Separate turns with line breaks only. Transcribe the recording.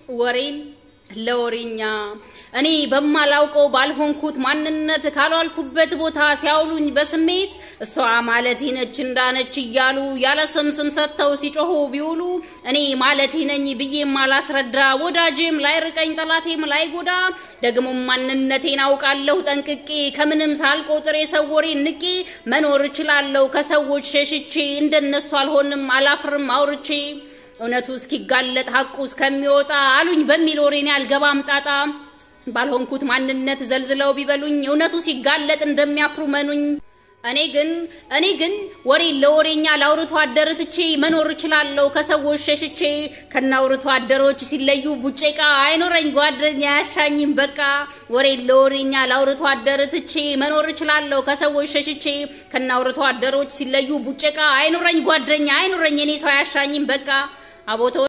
ወሬን ለወሬኛ እኔ በማላውቀው ባልሆንኩት ማንነት ካሏልኩበት ቦታ ሲያውሉኝ በስሜት እሷ ማለት ነች እንዳነች እያሉ ያለ ስም ስም ሰጥተው ሲጮሁ ቢውሉ እኔ ማለት ነኝ ብዬም አላስረዳ ወዳጄም ላይርቀኝ ጠላቴም ላይጎዳ ደግሞም ማንነቴን አውቃለሁ ጠንቅቄ ከምንም ሳልቆጥር የሰው ወሬ ንቄ መኖር እችላለሁ ከሰዎች ሸሽቼ እንደነሱ አልሆንም አላፍርም አውርቼ እውነቱ እስኪጋለጥ ሐቁ እስከሚወጣ አሉኝ በሚል ወሬኔ አልገባም ጣጣ ባልሆንኩት ማንነት ዘልዝለው ቢበሉኝ እውነቱ ሲጋለጥ እንደሚያፍሩ መኑኝ። እኔ ግን እኔ ግን ወሬ ለወሬኛ ላውርቶ አደር ትቼ መኖር እችላለሁ ከሰዎች ሸሽቼ ከናውርቶ አደሮች ሲለዩ ቡጬቃ አይኖረኝ ጓደኛ ያሻኝም በቃ ወሬ ለወሬኛ ላውርቶ አደር ትቼ መኖር እችላለሁ ከሰዎች ሸሽቼ ከናውርቶ አደሮች ሲለዩ ቡጬቃ አይኖረኝ ጓደኛ አይኖረኝ እኔ ሰው ያሻኝም በቃ አቦቶ